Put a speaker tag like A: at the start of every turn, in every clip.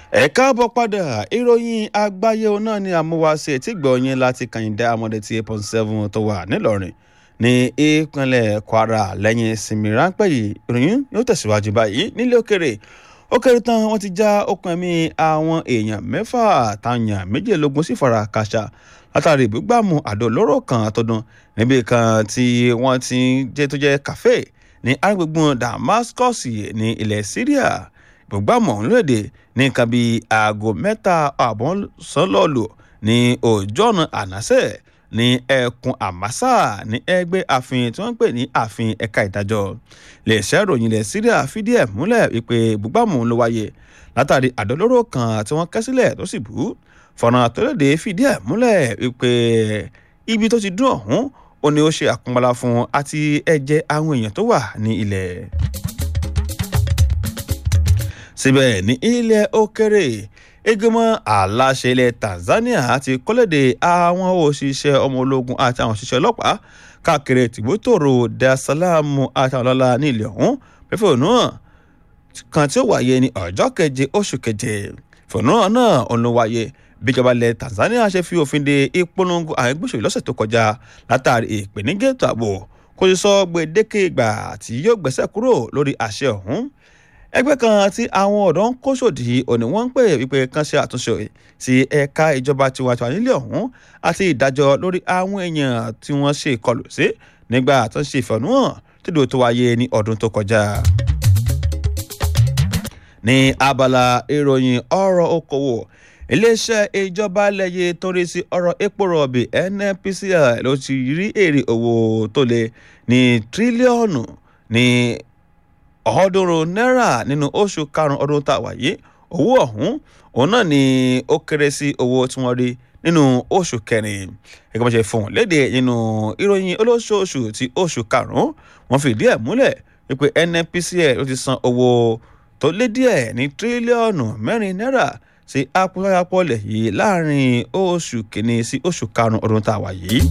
A: ẹ káàbọ̀ padà ìròyìn àgbáyé náà ni àmúwáṣe tí gbọ̀nyìn láti kàyìndé amọ̀dé tí eight point seven tó wà nílọrin ní ìpínlẹ̀ kwara lẹ́yìn ìsinmi ráńpẹ́ yìí ìròyìn yóò tẹ̀síwájú báyìí nílé òkèrè ó kéré tán wọ́n ti já okùn ẹ̀mí àwọn èèyàn mẹ́fà táyàn méjìlélógún sì fara kàṣà látàrí ìbúgbàmù àdó olóró kan tọdún níbi kan tí wọ́n ti jẹ́ tó jẹ́ kàfé ní agbègbè damascus ní ilẹ̀ syria ìbúgbàmù ọ̀hún lóde ní nǹkan bíi aago mẹ́ta ààbọ̀ sọ́lọ́ọ̀lù ní òjò ọ̀nà ànásẹ̀ ní ẹkùn àmásà ní ẹgbẹ́ àfin tí wọ́n ń pè ní àfin ẹ̀ka ìdájọ́ iléeṣẹ́ ìròyìn ilẹ̀ syria fìdí ẹ̀ múlẹ̀ wípé ìbúgbàmù ló wáyé látàrí àdólóró kan tí wọ́n kẹ́ sílẹ̀ tó sì bú fọ̀nà àtọ́lẹ́dẹ fìdí ẹ̀ múlẹ̀ wípé ibi tó ti dún ọ̀hún ó ní ó ṣe àkúnbalá fún àti ẹ̀jẹ̀ àwọn èèyàn tó wà ní ilẹ̀ síbẹ̀ ní ilẹ̀ òkèrè ìgbìmọ̀ aláṣẹ ilẹ̀ tanzania ti kọ́lédè àwọn òṣìṣẹ́ ọmọ ológun àti àwọn òṣìṣẹ́ ọlọ́pàá káàkiri tìbútòrò dasalamu àti àwọn ọlọ́lá ní ilẹ̀ ọ̀hún pẹ̀fẹ́ òun náà kan tí ó wáyé ní ọjọ́ keje oṣù keje fòun náà òun ló wáyé bíjọba ilẹ̀ tanzania ṣe fi òfin de ìpolongo àwọn ẹgbẹ́ òṣèlú lọ́sẹ̀ tó kọjá látàrí ìpèníjà ètò ààbò kò sì sọ gbèdéke ìgbà tí yóò gbẹ́sẹ̀ kúrò lórí àṣẹ ọ̀hún ẹgbẹ́ kan tí àwọn ọ̀dọ́ ń kó sòdì òní wọ́n ń pè wípé kan ṣe àtúnṣe sí ẹ̀ka ìjọba tiwantiwa nílé ọ̀hún àti ìdájọ́ lórí àwọn èèyàn tí wọ́n ṣe ìkọlù sí nígbà tó ń ṣe ìfẹ̀hónúhàn tìdó tó wáyé ní ọdún tó kọjá. ní abala ìròyìn ọ̀rọ̀ okòwò iléeṣẹ́ ìjọba lẹ́yẹ tó rí sí ọ̀rọ̀ epo rọ̀bì nnpcl ló ti rí èrè owó tó lé ní tírílíọ̀nù ní ọ̀ọ́dúnrún náírà nínú oṣù karùn-ún ọdún tá a wà yìí owó ọ̀hún òun náà ni ó kéré sí owó tí wọ́n rí nínú oṣù kẹrin gẹ́gẹ́ bó ṣe fún un léde nínú ìròyìn olóṣooṣù ti oṣù karùn-ún wọ́n fìdí ẹ̀ múlẹ̀ wípé nnpcl ló ti san owó tó lé díẹ̀ ní tírílíọ̀nù mẹ́rin náírà sí apọ́láyàpọ̀lẹ̀ yìí láàrin oṣù kìíní sí oṣù karùn-ún ọdún tá a wà yìí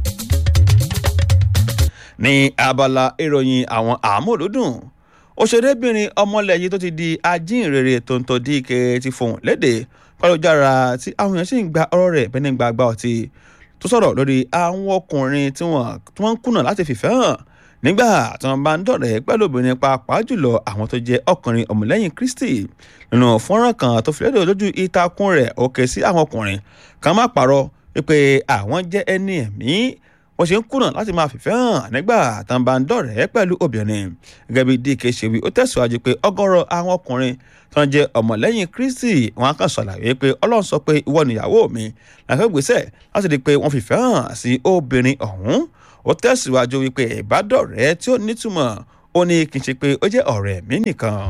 A: ní abala ìròyìn àwọn àmúlùdùn òṣèrébìnrin ọmọlẹ̀ yìí tó ti di ajínrere tòǹtò díìkẹ ti fohùn léde pàlójára tí àwọn èèyàn sì ń gba ọ̀rọ̀ rẹ̀ bẹ́ẹ̀ ní gbàgbà ọtí tó sọ̀rọ̀ lórí àwọn ọkùnrin tí wọ́n ń kùnà láti fìfẹ́ hàn nígbà tí wọ́n bá ń dọ̀rẹ́ pẹ̀lú obìnrin pàápàá jùlọ àwọn tó jẹ́ ọkùnrin ọmọlẹ́yìn kristi nínú fọ́nrán kan tó fi lédè lójú ìtakùn rẹ̀ ó ké sí àwọn ọkùnrin kan má parọ́ wípé àwọn jẹ́ ẹni ẹ̀mí wọ́n ṣe ń kùnà láti máa fìfẹ́ hàn nígbà tán bá ń dọ̀rẹ́ pẹ̀lú obìnrin gẹ́gẹ́ bí dk ṣe wí ó tẹ̀síwájú pé ọgọ́rọ̀ àwọn ọkùnrin tó ń jẹ́ ọmọlẹ́yìn kristi wọn kàn ṣàlàyé pé ọlọ́run sọ pé ìwọ nìyàwó mi làkẹ́ gbèsè láti di pé wọ́n fìfẹ́ hàn sí obìnrin ọ̀hún ó tẹ̀síwájú wípé ìbádọ́rẹ́ tí ó nítumọ̀ ó ní kì í ṣe pé ó jẹ́ ọ̀rẹ́ mi nìkan.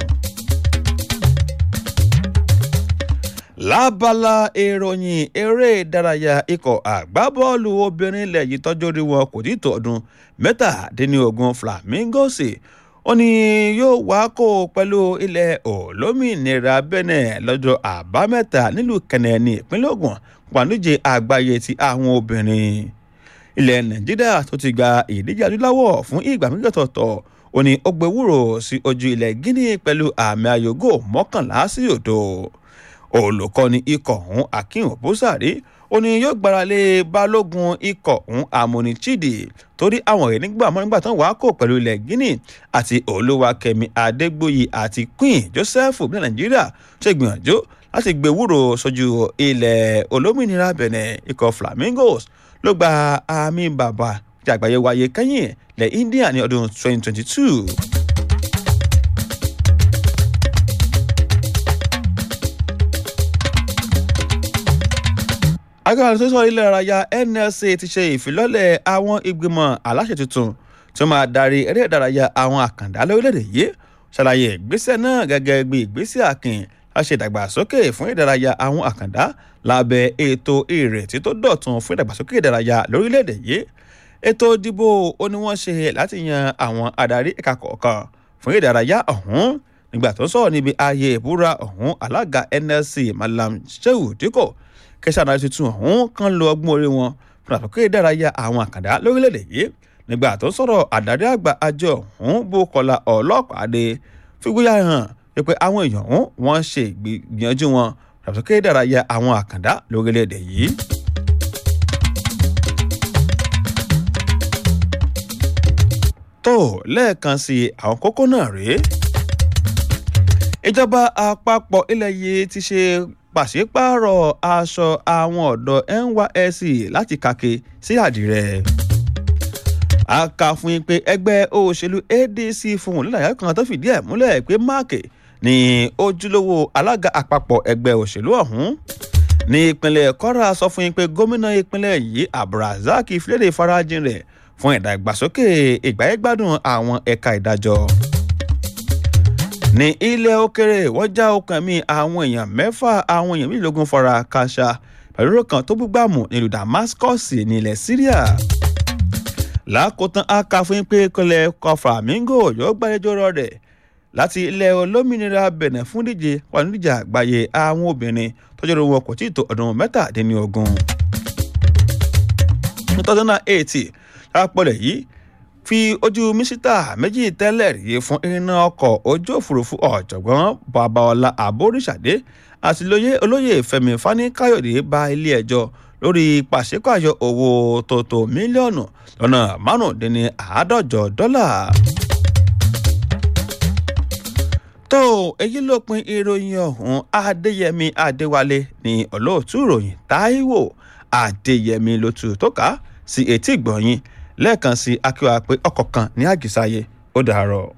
A: lábala ìròyìn eré ìdárayá ikọ̀ àgbábọ́ọ̀lù obìnrin ilẹ̀ yìí tọ́jú orí wọn kò tí tó ọdún mẹ́tàdínlógún flamingos ó ní yóò wá kó pẹ̀lú ilẹ̀ olómìnira benin lọ́jọ́ àbámẹ́ta nílùú kẹ̀nẹ́ ní ìpínlẹ̀ ogun pàdújẹ àgbáyé ti àwọn obìnrin ilẹ̀ nàìjíríà tó ti gba ìdíje adúláwọ̀ fún ìgbà méjì ọ̀tọ̀ọ̀tọ̀ ó ní ó gbẹwúrò sí ojú ilẹ̀ guinea pẹ̀lú àmì ayògò mọ́kànlá sí òdo olùkọ́ni ikọ̀ ọ̀hún akin òbúsàrí ó ní yóò gbára lé balógun ikọ̀ ọ̀hún amoni chidi torí àwọn èèyàn nígbà mọ́ nígbà tán wàá kó pẹ̀lú ilẹ̀ guinea àti olúwakẹ́mi adégbòye àti queen joseph ní nàìjíríà ṣe gbìyànjú láti gbé wúrò sójú ilẹ̀ olómìnira benin ikọ̀ flamingos ló gba àmì bàbà tí àgbáyé wáyé kẹ́yìn lẹ̀ india ní ọdún 2022. agbára tó sọ ilé ìrayà nlc ti ṣe ìfilọ́lẹ̀ àwọn ìgbìmọ̀ aláṣẹ tuntun tí ó máa darí eré ìdárayá àwọn àkàndá lórílẹ̀‐èdè yìí ṣàlàyé ìgbésẹ̀ náà gẹ́gẹ́ bí ìgbésẹ̀ àkìn láṣẹ ìdàgbàsókè fún ìdárayá àwọn àkàndá lábẹ́ ètò ìrètí tó dọ̀tun fún ìdàgbàsókè ìdárayá lórílẹ̀‐èdè yìí ètò ìdìbò ó ní wọ́n ṣe láti yan àwọn adarí ẹ̀ka kọ̀ọ̀kan fún ìdárayá ọ̀hún nígbà tó sọ̀rọ̀ níbi ayé ìbúra ọ̀hún alága nlc malam shehu dikko kẹsàn-án náà tuntun ọ̀hún kan lo ọgbọ́n orí wọn fún àtúnkè ìdárayá àwọn àkàndá lórílẹ̀‐èdè yìí nígbà tó sọ̀rọ̀ àdarí àgbà àjọ ọ̀hún bókọ́lá ọlọ́pàá dé fígbóyà hàn pé àwọn èèyàn ọ̀hún wọ́n ṣe ìgbìyànjú wọn ìdàgbàsókè ìdárayá àwọn àkàndá lórílẹ̀‐èdè yìí. tó lẹ́ẹ̀kan sí àwọn kókó náà rèé ìjọba àpapọ̀ ilẹ̀ yìí ti ṣe pàṣípààrọ̀ aṣọ àwọn ọ̀dọ́ nysc láti kàkè sí àdìrẹ. a kà fún yín pé ẹgbẹ́ òṣèlú adc fún nílàyà kan tó fìdí ẹ̀ múlẹ̀ pé máàkì ní ojúlówó alága àpapọ̀ ẹgbẹ́ òṣèlú ọ̀hún. ní ìpínlẹ̀ kọ́ra sọ fún yín pé gómìnà ìpínlẹ̀ yìí abdulrasaq fìlédè farajìn rẹ̀ fún ìdàgbàsókè ìgbáyégbádùn àwọn ẹ̀ka ìdájọ́ ní ilẹ̀ òkèrè wọ́n já ọkàn mi àwọn èèyàn mẹ́fà àwọn èèyàn mílíọ̀gùn fara káṣá pẹ̀lú kan tó búgbàmù nílùú damascus nílẹ̀ syria. lákòótán a kà fún pé kọlẹ̀ kọfàmíngò yóò gbàlejò rẹ̀ láti ilẹ̀ olómìnira bẹ̀nẹ̀ fún díje pàdúdíjà àgbáyé àwọn obìnrin tọ́jú wọn kò tí ì tó ọdún mẹ́tàdínlógún. ní two thousand and eight lápọ̀lẹ̀ yìí fi ojú mísítà méjì tẹ́lẹ̀ rí fún iná ọkọ̀ ojú òfurufú ọ̀jọ̀gbọ́n babaọlá àbóríṣàdé àti lóye olóyè fẹmi fani-káyọ̀dé ba ilé ẹjọ́ lórí pàṣípààyọ owó tòótọ́ mílíọ̀nù lọ́nà márùndínní àádọ́jọ dọ́là. tó èyí ló pin ìròyìn ọ̀hún adéyẹmí adéwálé ní olóòtú ìròyìn táíwò adéyẹmí ló tu tó ká sí etí ìgbọ̀nyìn lẹ́ẹ̀kan sí akíwá pé ọkọ̀ kan ní àgìsáyé ó dàárọ̀.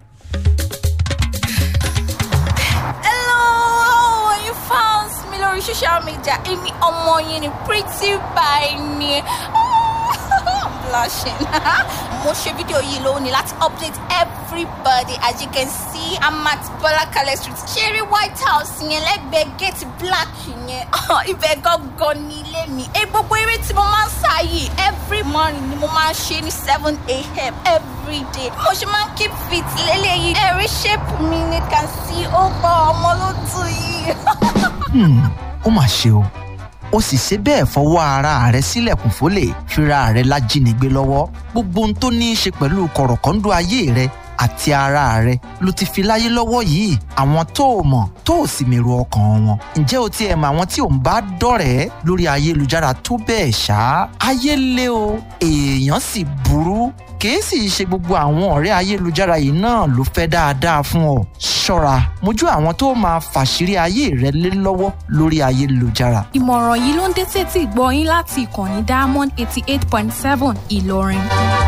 B: hello you fans mi lórí social media èmi ọmọ yín ni pretty by ni i'm blushing mo ṣe fídíò yìí lónìí láti update everybody as you can see i'm at bọlákalẹ street ṣeré white house yẹn lẹ́gbẹ̀ẹ́ gate black yẹn ibẹ̀ gangan ní ilé mi ẹ gbogbo eré tí mo máa ń sá yìí every morning ni mo máa ń ṣe ní seven a.m. every day mo ṣe máa ń keep fit lélẹ́yìí ẹ̀rí shape mi ni can see ó gbọ́ ọmọ ló tù yìí.
C: ó mà ṣe o ó sì ṣe bẹ́ẹ̀ fọwọ́ ara rẹ̀ sílẹ̀kùn fólè fira rẹ̀ lájínigbé lọ́wọ́ gbogbo ohun tó ní í ṣe pẹ̀lú kọ̀rọ̀kọ́ńdọ́ ayé rẹ̀ àti ara rẹ̀ ló ti fi láyé lọ́wọ́ yìí àwọn tó o mọ̀ tó o sì mèrò ọkàn wọn ǹjẹ́ o ti ẹ̀ mọ̀ àwọn tí ò ń bá dọ̀rẹ́ lórí ayélujára tó bẹ́ẹ̀ ṣá ayé lé o èèyàn sì burú kìí sì ṣe gbogbo àwọn ọ̀rẹ́ ayélujára yìí náà ló fẹ́ dáadáa fún ọ ṣọ́ra mójú àwọn tó máa fàṣírí ayé rẹ lé lọ́wọ́ lórí ayélujára
D: ìmọ̀ràn yìí ló ń dé sétí ìgbọ́ yín láti ìkànnì diamond eighty eight point seven ìlọrin.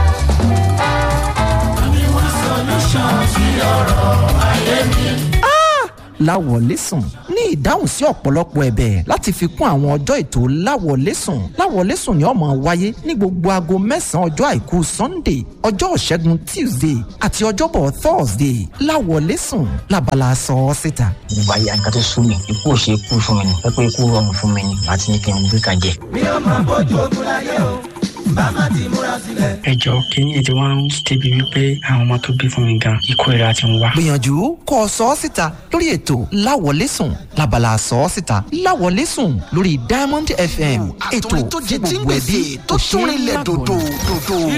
C: láwọlẹ́sùn ní ìdáhùn sí ọ̀pọ̀lọpọ̀ ẹ̀bẹ̀ láti fi kún àwọn ọjọ́ ètò láwọlẹ́sùn láwọlẹ́sùn ni ó máa wáyé ní gbogbo aago mẹ́sàn-án ọjọ́ àìkú sunday ọjọ́ ìṣẹ́gun tuesday àti ọjọ́bọ̀ thursday láwọlẹ́sùn labala sọ ọ́ síta.
E: ìgbà yà nǹkan tó sún mi ikú ò ṣe ikú fún mi ni pẹ́pẹ́ ikú rọrùn fún mi ni àti ní kí n gbé kan jẹ.
F: mi ò máa bójú ogun láyé o bá má ti múra sílẹ̀.
G: ẹ jọ kínní ètò wa ń débi wípé àwọn ọmọ tó bí fún mi gan ikú ìra ti ń wá.
C: gbìyànjú kó o sọ ọ́ síta lórí ètò láwọlẹ́sùn labala sọ ọ́ síta láwọlẹ́sùn lórí diamond fm ètò
H: tó jẹ
C: fún
H: tí ń
C: gbogbo ẹbí
H: gbèsè tó tún rinlẹ̀ dòdò dòdò.